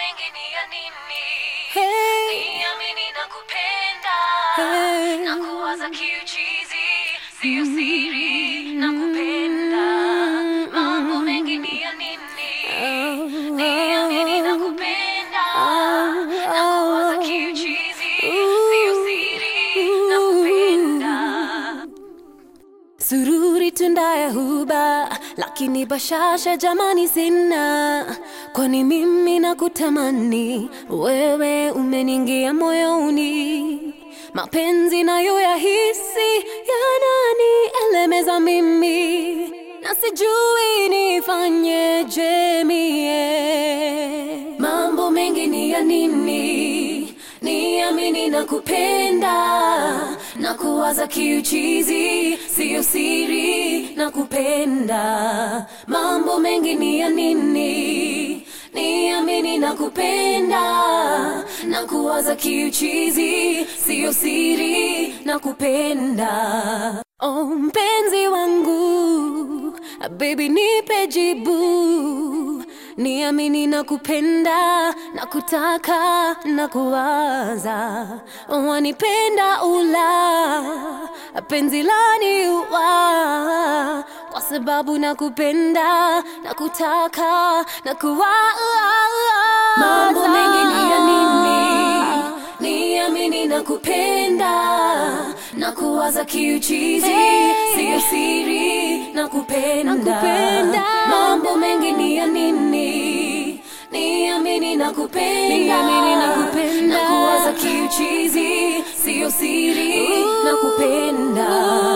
mengi ni ya nini? Hey, Niamini na kupenda hey. na kuwaza kiuchizi, sio siri na kupenda. Mambo mengi ni ya nini? Niamini na kupenda na kuwaza kiuchizi, sio siri na kupenda. Sururi tunda ya huba, lakini bashasha jamani sina, kwani mimi nakutamani wewe, umeniingia moyoni, mapenzi nayo yahisi yanani elemeza mimi, na sijui nifanyeje mie, mambo mengi ni ya nini? Niamini na kupenda na kuwaza kiuchizi, siyo siri na kupenda. Mambo mengi ni ya nini? Niamini na kupenda na kuwaza kiuchizi, siyo siri na kupenda. Oh, mpenzi wangu, baby nipe jibu niamini na kupenda na kutaka na kuwaza wanipenda ula penzi lani uwa kwa sababu na kupenda na kutaka na kuwaza Mambo mengi ni ya nini? Niamini na kupenda na kuwaza kiuchizi, siyo siri na kupenda. Nakupenda. Mambo mengi ni ya nini? Niamini na kupenda Niamini na kupenda. na kuwaza kiuchizi, siyo siri na kupenda.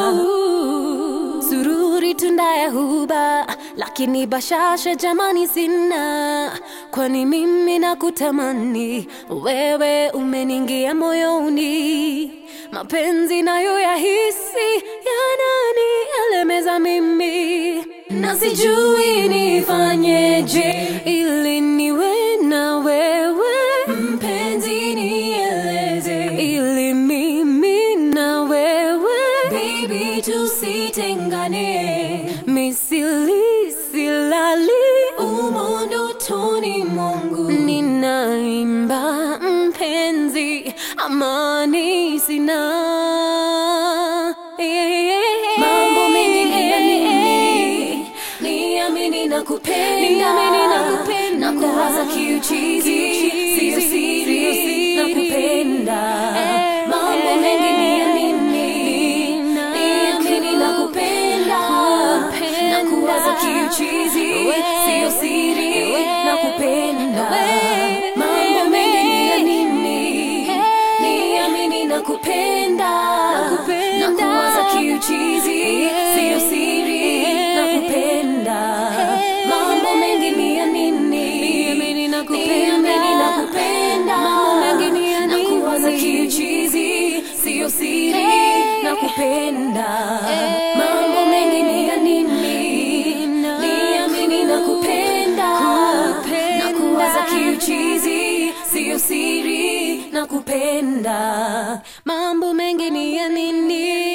Sururi tunda ya huba, lakini bashasha jamani sina, kwani mimi nakutamani wewe, umeniingia moyoni, mapenzi nayo yahisi yanani elemeza mimi, na sijui nifanyeje ili niwe na wewe Mpenzi nieleze, ili mimi na wewe baby tusitengane, misili silali umo ndotoni mwangu. ninaimba mpenzi amani sina Mambo mengi ni ya nini? Niamini na kupenda, Niamini na kupenda. na kuwaza kiuchizi, siyo siri na kupenda. Mambo mengi ni ya nini? Niamini na kupenda, na kuwaza kiuchizi, siyo siri na kupenda. Mambo mengi ni ya nini? Niamini na kupenda, na kuwaza kiuchizi, siyo siri na kupenda. Mambo mengi ni ya nini? Niamini na kupenda. Niamini na kupenda. Mambo mengi ni ya na kuwaza nini? kiuchizi, siyo siri na kupenda. Mambo mengi ni ya nini? Niamini na kupenda, na kuwaza kiuchizi, siyo siri na kupenda. mambo mengi ni ya nini